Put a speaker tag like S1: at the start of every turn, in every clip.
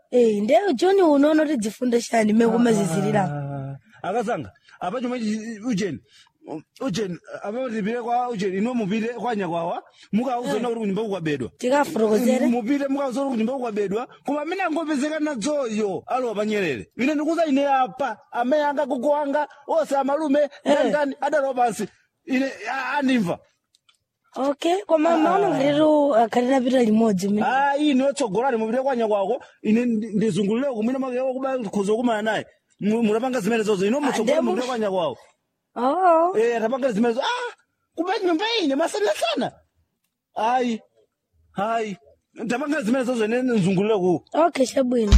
S1: Eh, nde joni unoona kuti dzifunde chani mekumazizirirapo
S2: Ah, akazanga apa chomwe chi- ujeni ujeni apa tipite kwa ujeni ino mupite kwa nyakwawa mukauzona kuti kunyumba kukwabedwa
S1: tikafotokozere
S2: mupite mukauzona kuti kunyumba kukwabedwa koma amene angopezeka nadzoyo alowa panyerere ine ndikuza ine apa amene anga gogo wanga ose amalume ndangani adalowa pansi ine a- andimva
S1: okay koma maona ngatitu akhati napita limodzi mene
S2: Ah, ine otsogolani mupite kwa nyakwako ine ndi- ndizungulire kumwina makewa kuba khuza kumana naye Mu- mutapanga zimene zozo ino mutsogolani
S1: ndemu-
S2: mupite kwa nyakwako
S1: oo
S2: Eh, atapanga zimene zo ah kuba nyumba ine masana sana hayi hayi tapanga zimene zozo ine nzungulire ku
S1: okay chabwino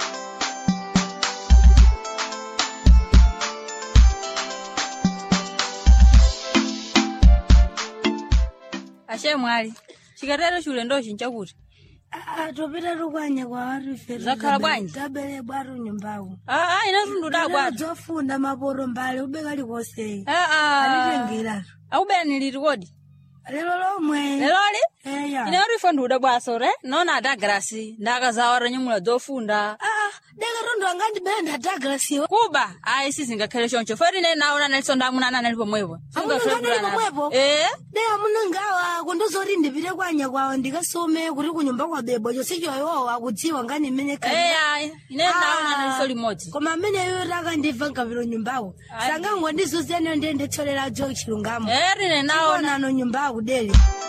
S3: ashe mwali chikatero chiulendo chincha kuti
S1: Ah, topita tukwanya kwa watu ife
S3: Zakhala bwanji?
S1: tabele bwatu nyumbaku
S3: aa ina tundu dabwata
S1: dzofunda maporo mbali ubeka likose
S3: aa
S1: alitengera
S3: akubera niliti kodi
S1: lero lomwe
S3: leloli
S1: eya
S3: ine kuti ife ndiuda bwasore nona adagrasi ndakazawara nyamula zofunda
S1: ah deka tondo angandibenda dagrasiwa
S3: kuba ayi sizingakhale choncho foti ine naona naliso ndamunana nali pomwepo
S1: Amunana nali pomwepo?
S3: ee
S1: deka munangawa kundozoti ndipite kwanya kwawo ndikasome kuti kunyumba kwa bebo chonse choyowo akudziwa ngani mmene khalira.
S3: eya ine naona naliso limodzi
S1: koma amene iwo takandibva nkapiro nyumbako sangangondizuzeniyo ndiye nditsolera jo chilungamo
S3: ee rine naona
S1: onano nyumbako deli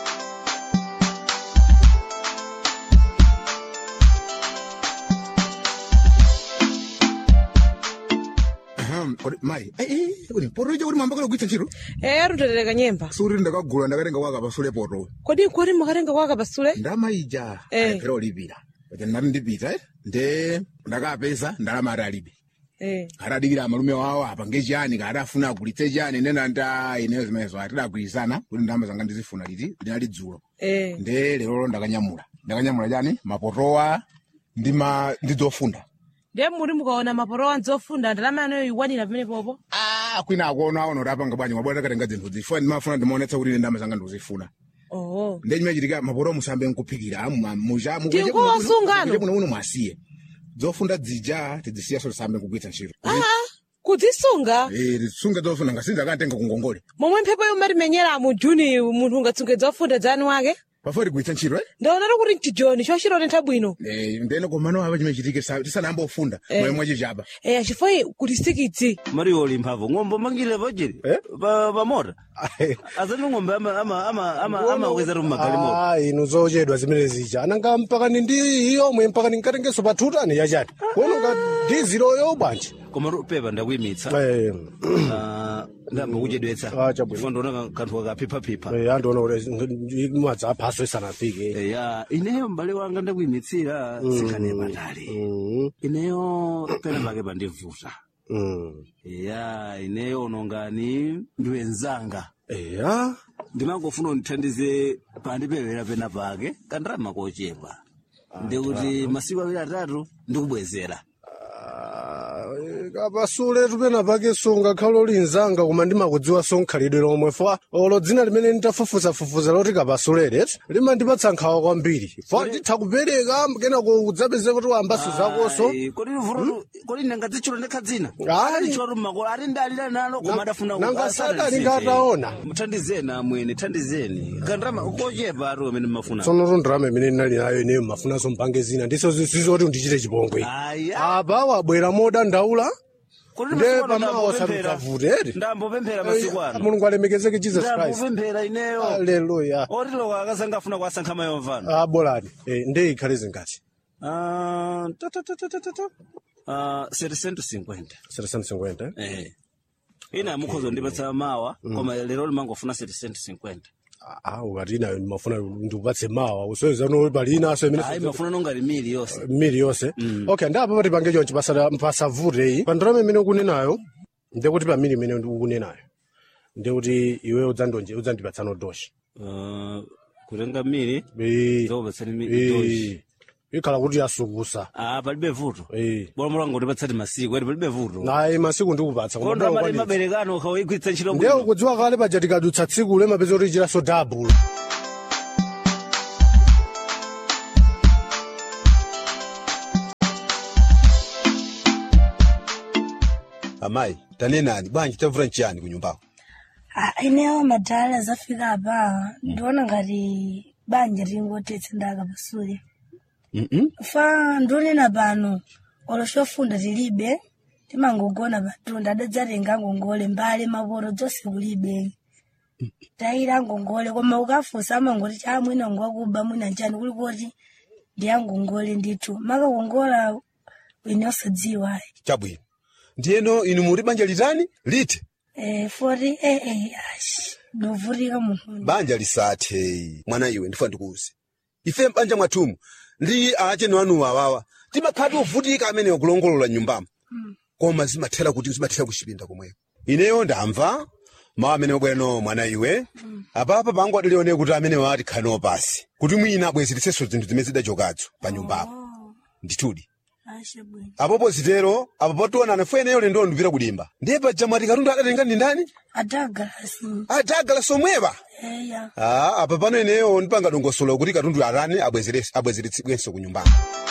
S4: Ahem, kodi mai eh eh kodi poto ija kuti mwamba kala kuitsa ntchito
S5: eya rutotereka nyemba
S4: suri ndakagula ndakatenga kwaka pasule poto
S5: kodi nkoti mukatenga kwaka pasule
S4: ndamaija
S5: Eh.
S4: ayiphera olipira kuti ndati ndipita eh, nde ndakapeza ndalama ati alibe
S5: Eh,
S4: atadikira amalume wawo apange chani kaadafuna agulitse chani nena nda ineyo zimenezo atidagwirizana kuti ndalama zanga ndizifuna liti linali dzulo
S5: eh.
S4: nde lero ndakanyamula ndakanyamula chani mapotowa ndi ma ndi zofunda
S5: ndiye muri mukaona maporo wanzi ofunda ndalama yanoyo ikwanira pamene popo
S4: ah kwina akuona aona kuti apanga bwanji mabwana takatenga zinthu zifuna ndimafuna ndimaonetsa kuti ine ndalama zanga ndizifuna
S5: oho
S4: nde chimachitika maporo musambe nkuphikira muja
S5: Tinkuwasungano.
S4: kuno uno mwasiye zofunda dzija tidzisiya so tisambe nkugwitsa ntchito
S5: aa kudzisunga
S4: Eh, tisunge zofunda ngasinza akantenga kungongole
S5: momwe mphepo yomatimenyera mu juni munthu ungatsunge zofunda dzani wake
S4: pafoti kugwitsa ntchito eh?
S5: ndaonatu kuti mchijoni chochitotentha bwino
S4: Eh, ndene komano apa chimechitike tisanayamba ofunda
S5: Eh.
S4: moyo mwachichapa
S5: eya chifukwa kuti sikidzi
S2: mariyo oli mphamvu ng'ombe mangile pachiri pa pa mota azati ng'ombe ama ama ama ama amakweza tu mmagalimoto
S6: Ah, inu zochedwa zimene zija ananga mpaka ni ndi iyomwe mpaka ninkatengeso pa tutani yachati kuno nga diziloyo bwanji
S2: koma ru- pepa ndakuyimitsa
S6: Eh,
S2: Ah, ndamba kuchedwetsa
S6: Ah, chabwino.
S2: Chifukwa ndiona kanthu kakaphiphapipha
S6: eh, andiona kuti madzi aphaso isanafike
S2: ya ineyo m'bale wanga ndakuyimitsira sikhane patali
S6: Mm,
S2: ineyo pena pake pandivuta
S6: mm.
S2: ya ineyo unongani ndiwenzanga
S6: eya
S2: ndimangofuna undithandize pandipewera pena pake kandirama kochepa ndikuti masiku awiri atatu ndikubwezera
S6: Ah, eh, kapasule tupena pake sungakhala ulinzanga koma ndimakudziwa sonkhalidwe lomwe fa olo dzina limene nditafufuzafufuza loti kapasulere limandipatsa nkhawa kwambiri fa nditha kupereka kenako udzapeze kuti wambaso zakoso
S2: Ai, kodi vuto kodi ndangadzichula ndekha dzina
S6: Ai.
S2: adichula tu mmakolo ati ndalira nalo koma
S6: Na-
S2: adafuna
S6: nanga sadali ngataona.
S2: mthandizeni amwene thandizeni kandirama kochepa ati amene mmafuna
S6: tsono tondirama imene ndinali nayo ineyo mafunaso mpange zina ndiso zizoti ndichite chipongwe
S2: aya
S6: apa wabwera modandaula
S2: kodi
S6: nde
S2: masiku ano
S6: pamawa
S2: ndambopemphera.
S6: samikavute ere
S2: ndambopemphera masiku ano
S6: mulungu alemekezeke jesus christ
S2: ndambopemphera ineyo
S6: aleluya
S2: otiloko akasanga afuna kuwasankha mayomvano
S6: abolani nde ikhale zingati
S2: Ah, ta, ta, ta, ta, ta, ta, ta. Ah, 750
S6: 750
S2: eh ina mukhozo ndipatsa mawa koma lero limangofuna 750
S6: ah ukati nayo mafuna ndikupatse mawa usoweza no palina aso imene
S2: ayi mafuna nongati mili yonse
S6: mili yonse okay ndapa pati pange chonchi pasavute iyi pandalama imene ukunenayo ndekuti pa mili imene ukunenayo ndekuti iwe udzandonje udzandipatsa nodoshi
S2: Ah, kutenga mili
S6: Eh,
S2: zokupatsani mili doshi
S6: eh, ikhala kuti yasukusa
S2: ah palibe vuto
S6: Eh.
S2: bora mulango ndipatsati masiku ati palibe vuto
S6: naye masiku ndikupatsa koma
S2: kondo amali
S6: ndakukwanitsa.
S2: maberekano ukawigwiritsa ntchito
S6: ndiye
S2: bwino
S6: ukudziwa kale paja tikadutsa tsiku lemapeza kuti chiraso dabulu
S7: amayi tanenani bwanji tamvura nchiyani kunyumbako
S1: Ah, inewo madhara zafika apa ndiona ngati banja ringotetse ndaka pasule
S7: mm
S1: fa ndionena pano olo chofunda tilibe timangogona patunda adadzatenga ngongole mbale mapoto dzonse kulibe tayira ngongole koma ukafunsa amangoti cha mwina ngwakuba mwina njani kuli kuti ndiyangongole ndithu makakongola wene osadziwa
S7: chabwino ndiyeno inu muli banja litani liti
S1: eh, foti eh, eh, ashi novutika munthu
S7: banja lisathe mwana iwe ndifa ndikuuze ife mbanja mwathumu ndi acheno anuwa awawa timakhati ovutika amene wakulongolola nyumbamo koma zimathera kuti zimathera kuchipinda komweko ineyo ndamva mawu amene wabwera no mwana iwe apapa pangu adalione kuti amene wati khano pasi kuti mwina abwezeretsenso zinthu zimene zidachokazo pa nyumbapo ndithudi
S1: ashe bwino
S7: apopo zitero apo pationana fo eneyo lendo ndipita kulimba ndiye paja mwati katundu adatenga ndi ndani
S1: adagalasi
S7: adagala somwepa
S1: eya
S7: Ah, apa pano eneyo ndipanga dongosolo kuti katundu arani abwezere- abwezeretsedwenso ku nyumbako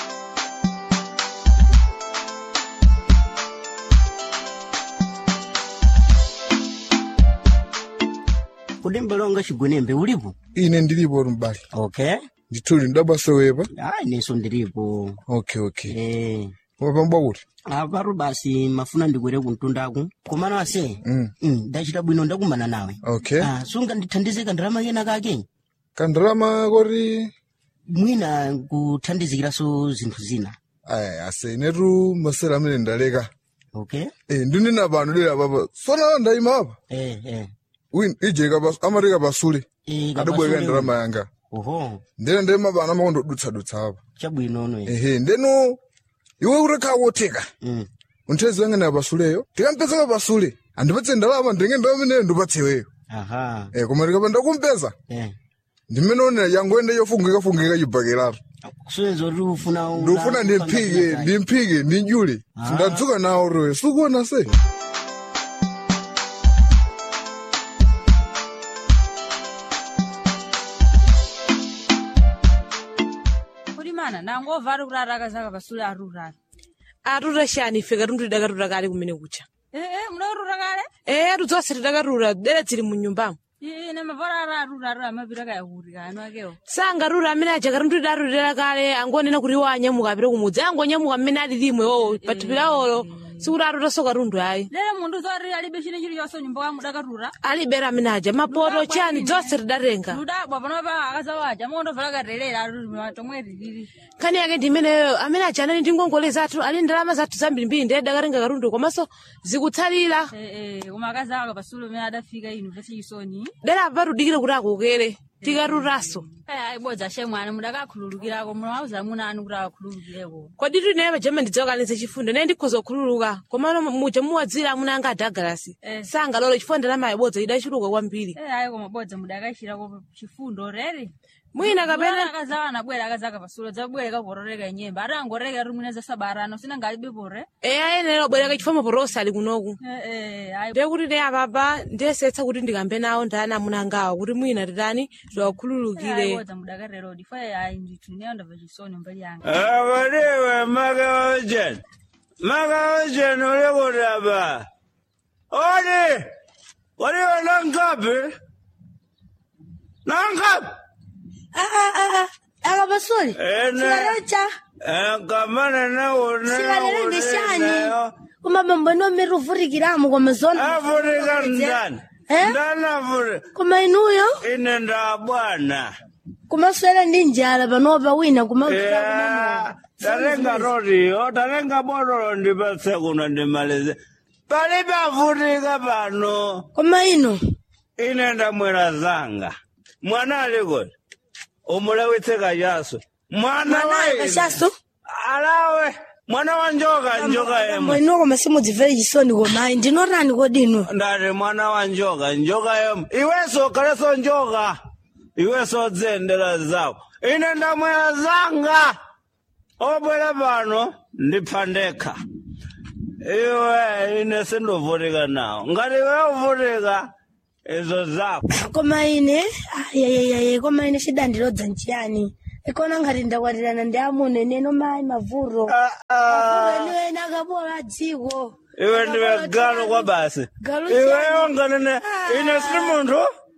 S8: kudi mbalonga chigwenembe ulipo
S9: ine ndilipo mbali
S8: okay
S9: ndithuli ndabasowepa
S8: ah inenso ndilipo
S9: okay okay
S8: eh
S9: wapambwa kuti
S8: apatu basi mafuna ndikwere kumtundaku komano ase
S9: Mm.
S8: mm, ndachita bwino ndakumana nawe
S9: okay
S8: ah, sunga ndithandize kandalama kena kake
S9: kandalama koti
S8: mwina kuthandizikiraso zinthu zina
S9: aya ase inetu masera amene ndaleka
S8: okay
S9: eh ndinena pano dera papa sona ndayima apa
S8: eh eh
S9: win ije kapas amateka pasule
S8: eh
S9: adabweka
S8: kapasule-
S9: ndalama yanga
S8: oho
S9: ndena ndema pano amakondodutsa dutsa apa
S8: chabwinono eh.
S9: ehe ndeno iwe urekha wotheka
S8: mm.
S9: unthezi wanga na pasule tikampeza pasule andipatse ndalama ndenge ndalama ineyo ndipatse iweyo
S8: aha
S9: eh koma ndikapanda kumpeza
S8: eh
S9: ndimene onera yangoende yofungika fungika chibhakelato
S8: suyenza kuti ufuna una-
S9: ndifuna ndimphike
S8: upanga
S9: ndimphike ndinjule
S8: Ah.
S9: sindadzuka nawo royo sikuona se
S3: kuti mana nangova ari kurara akazaka pasule arurara
S5: atuta chani ife katundu tidakatura kale kumene kucha
S3: ee mudakurura kale
S5: ee tudzonse tidakatura dere dzili mu nyumbamo
S3: ine mavara ari arurara amapita kayahurika anu akewo
S5: sangatura amene aja katundu tidatutera kale angonena kuti iwo anyamuka apite kumudzi angonyamuka mmene ali limwe wowo pathupi lawolo sikuti atutanso katundu ayi
S3: lere mundu zoti alibe chine chiliyonse nyumba wa mudakatura
S5: alibera amene aja mapoto chani dzonse tidatenga
S3: ludabwa panopa akazawaja mondovala katelera ari tomwe riliri
S5: nkhani yake ndi imeneyo amene aja anali ndi ngongole zathu ali ndalama zathu zambirimbiri ndiye dakatenga katundu komanso zikutsalira
S3: koma akazaka pasule umene adafika inu vechisoni
S5: dera apa patudikire kuti akokere tikatutaso
S3: ibodza shemwani mudakakhululukirako mulawuza muna anu kuti akakhululukireko
S5: kodi tinaye pajama ndidzawakaniza chifundo naye ndikhoza kukhululuka komano muja muwadzira amuna anga adagalasi sangalole chifukwa ndalama ibodza idachuluka kwambiri
S3: ayi koma bodza mudakachirako chifundo reri
S5: mwina kapena
S3: akazawa anabwera akazaka pasule dzabwere kapororeka inyemba ati angoreka ati mwina zasabarano sina alibe pore
S5: e ayenera obwereka chifukwa maporosa ali kunoku
S3: ayi
S5: ndiye kuti ne apapa ndiyesetsa kuti ndikambe nawo ndani amuna angawa kuti mwina titani tiwakhululukire
S3: bodza mudakarero difa ayi ndithu ineyo ndabva chisoni mbali yanga
S2: Abadiwe magawajen. Magawajen ule kudaba. Odi. Wadiwe nangapi? Nangapi?
S1: akapasule
S2: Ene.
S1: sikalecha
S2: Kamana na une.
S1: sikalele ndishani koma bambwene omere uvutikiramo koma zona
S2: Afurika ndani.
S1: Eh?
S2: Ndani Afurika.
S1: koma inuyo
S2: Ine ndabwana.
S1: kumaswera ndi njala panopa wina
S2: Yeah. Tarenga rodiyo, tarenga bodolo ndipatse kuno ndimalize. Palibe afutika pano.
S1: koma ino
S2: ine ndamwera zanga mwana aliko umulewitse kachaso mwana wa
S1: kashaso
S2: alawe mwana wa njoka njoka yemwe
S1: ino koma simudzimvere chisoni komayi ndinotani kodi ino
S2: ndati mwana wa njoka njoka yemwe iwenso kaleso njoka iwenso dzendera zako ine ndamwera zanga obwera pano ndipha ndekha iwe ine sindovutika nawo ngati iwe uvutika izo zako
S1: koma ine ayayayaye koma ine chidandilodza nchiyani ikona ngati ndakwatirana ndi amuna ineno mayi mavuro mavuro eniweni akapola dziko
S2: iwe ndiwe galo kwa basi
S1: Galo
S2: iweyo nganene ine sili munthu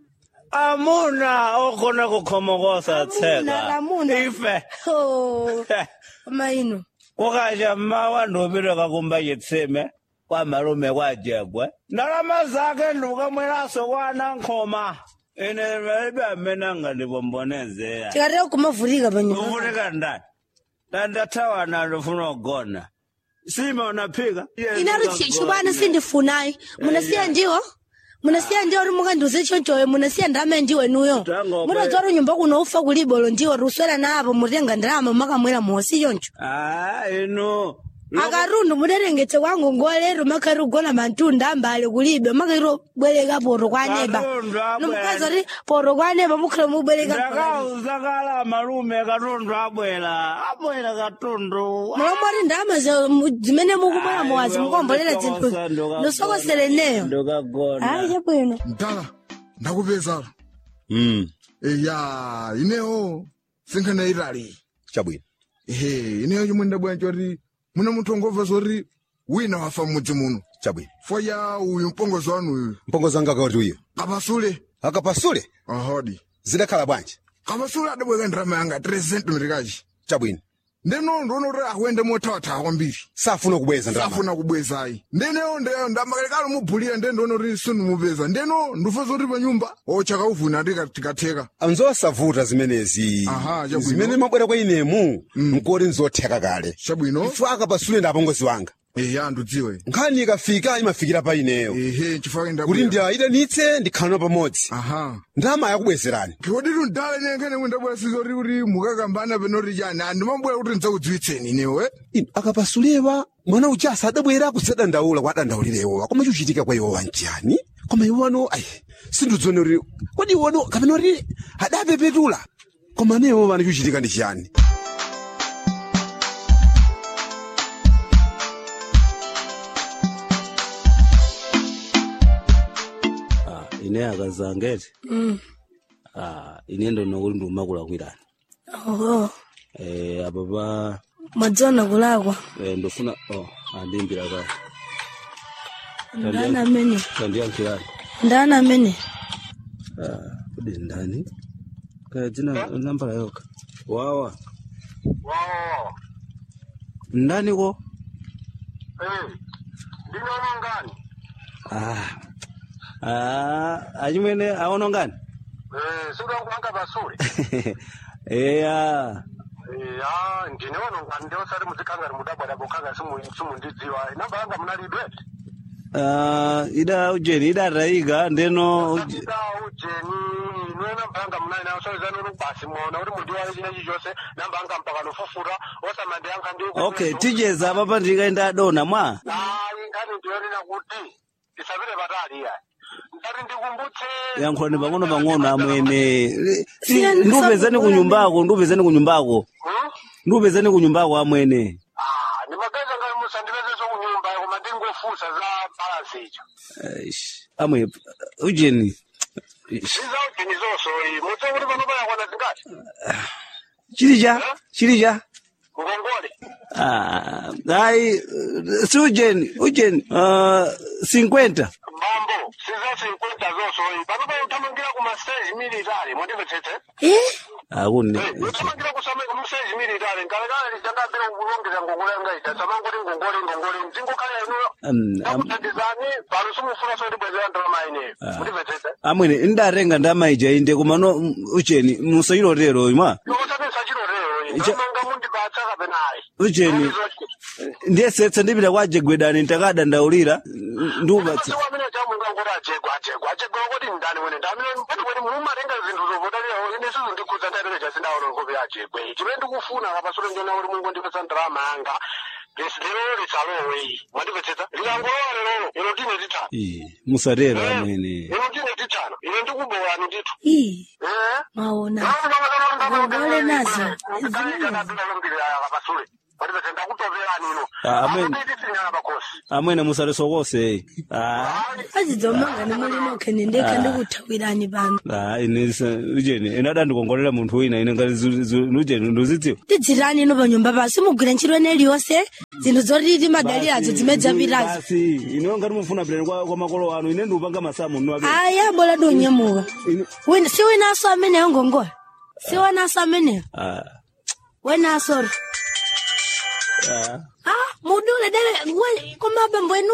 S2: amuna okhona kukhomokosa tseka
S1: lamuna
S2: ife
S1: Oh, koma ino
S2: kukacha mmawa ndiupite kakumba chitsime kwa malume kwa jegwe ndalama zake ndiukamweraso kwa anankhoma ine malibe amene angandipombonezera
S1: tikatera kumavutika panyumba
S2: uvutika ndani ndandathawana ndifuna kugona sima unaphika
S1: inaro chibwana sindifunayi munasiya ndiwo munasiya ndiwo ri mukandiuze chonchoyo munasiya ndama ndiwenuyo
S2: Tango,
S1: munadzwara nyumba kuno ufa kulibolo ndiwo ruswera napo mutenga ndalama makamwera mosi choncho
S2: Ah, ino
S1: akarundu muderengetse kwangu ngolero makari ugona mantunda ambale kulibe makari bwereka poro kwa neba
S2: Katundu abwera.
S1: nomukazi ati poro kwa neba mukhala mubwereka
S2: ndakauza kala malume katundu abwera abwera katundu
S1: mulomori ndama za- mu- zimene mukumwera muwazi mukombolera zinthu nosokosere neyo ayi
S2: ndokagona
S1: chabwino
S9: mtala ndakupezala
S7: mm.
S9: eya ineyo sinkhana itali
S7: chabwino
S9: ehe ineyo chomwe ndabwera choti muna munthu ongobva zoti wina wafa mmudzi muno
S7: chabwino
S9: foya uyu mpongozi wanu uyu
S7: mpongozi wanga akati uyo
S9: kapasule
S7: akapasule
S9: ahodi
S7: zidakhala bwanji
S9: kapasule adabweka ndirama yanga 3 centimeter
S7: chabwino
S9: ndeno ndiona kuti akuende mothawathawa kwambiri
S7: safuna kubweza ndalama
S9: safuna kubwezayi ndeneyo ndamakalekalo mubhulira nde ndiona kuti sindimupeza ndeno ndifa zoti pa nyumba ochaka uvuna ati tikatheka
S7: anzosavuta zimenezi
S9: Aha, chabwino.
S7: zimene mabwera kwa inemu nkoti nzotheka kale
S9: chabwino
S7: ifu akapasule ndi apongozi wanga
S9: eya ndidziwe
S7: nkhani ikafika imafikira pa ineyo
S9: ehe chifukwa
S7: kuti
S9: ndabwera
S7: ndiayitanitse ndikhalano pamodzi
S9: aha
S7: ndalama yakubwezerani
S9: kodi tundale nenkene mwindabwera sizoti kuti mukakambana penoti chani andimabwera kuti ndidzakudziwitseni inewe
S7: Inu, akapasulewa mwana uja asadabwera kusadandaula kwa adandaulirewowa koma chuchitika kwa iwowa njani koma iwano ayi sindidzone kuti kodi iwono kapena kuti adapepetula koma newo vana chuchitika ndi chiyani
S2: Ah, ine akazangete Ah, ine ndono kuti ndiumakulakwirani
S1: oho
S2: eh apa pa
S1: mwadzona kulakwa
S2: eh, ndofuna oh andimbira ka
S1: ndani amene
S2: tandiyankhirani
S1: ndani amene
S2: Ah, kodi ndani kaya dzina nambala yoka wawa ndani ko
S6: ndinono ngani
S2: ah ah achimwene aono ngani
S6: sindokuanga pasule
S2: eya
S6: ya ndinono ngani ndiosati muzikangari mudabwada bokanga simundidziwa namba yanga munalibe
S2: Ah, ida ujeni idatayika ndeno uj-
S6: ida ujeni ine namba yanga munali nayo soizanono basi mona kuti mundiwayo chinechi chose namba yanga mpaka nofufura osamande yanka ndi
S2: okay tijeza papa ndikaenda adona mwa
S6: ayi ngani ndiyonena kuti tisapite patali iya ndati ndikumbutse
S2: yankhulani pang'ono pang'ono amwene
S1: Siyani
S2: ndiupezani kunyumbako ndiupezani kunyumbako
S6: Hmm?
S2: ndiupezani kunyumbako amwene
S6: Ah, ndimagaza ngati musandipezeso kunyumba koma ndingofusa za balansi icho
S2: Aish, amwe ujeni Ish,
S6: iza ujeni zonso iyi mutse kuti pano payakwana zingati
S2: chilija chilija
S6: ngongole
S2: Ah, ayi si ujeni ujeni ah, 50
S6: mbambo siza 50 zonso iyi pano payo utamangira ku mastage military mwandimvetsetse
S1: eh
S2: akune
S6: utamangira kumastage military nkalekale lichandambira kulongeza ngongole yangaita samangoti ngongole ngongole mdzingokhala inuyo
S2: Um, am-
S6: ndakuthandizani pano simufuna sondibwezera ndalama ineyo mwandimvetsetse
S2: amwene ndarenga ndamaija inde kumano mm, ujeni musayilotero imwa
S6: nokutapisa chilotero iyi
S2: Icha-
S6: ndamanga mundipatsa kapenayi
S2: ujeni ndiyesetsa ndipita kwa jegwedani ndakadandaulira ndiupatsa
S6: amene chamunga ngoti ajegwa ajegwa ajegwa kuti ndani wene ndamene pati wene mumatenga zinthu zovotalira ine sizo ndikhudza ndaiteke chasindaona nkope ajegwe chimene ndikufuna kapasule ndiona kuti mungu ndipesa ndalama yanga lero litsalowe iyi mwandipetsetsa likangolowa lerolo ino tine titano
S2: Ih, musatero amwene
S6: ino tine titano ine ndikubolani ndithu
S1: ii
S6: Eh?
S1: maona ngongole nazo
S6: kapasule
S10: patipete ndakutoperani ino
S2: Ah, amen.
S10: apitisinyana pakosi
S2: amwene musalisokose ah
S1: azidzomanga nimulinoke nendekha ndikuthawirani pano
S2: ah ine sa- ujeni ine adandikongolera munthu wina ine ngati zu- zu- ujeni nduzidziwa
S1: tidzirani ino panyumba pasi mugwira ntchito ene iliyonse zinthu zoti timadalirazo zimene zapitazo
S2: basi ineyo ngati mufuna pilani kwa kwa makolo anu ine ndiupanga masamu nnu ape
S1: aya bola donyemuka Wina- si winaso ameneyo ngongola si winaso ameneyo
S2: ah
S1: wenasoro
S2: ah
S1: ah mudule dele we- koma abambo enu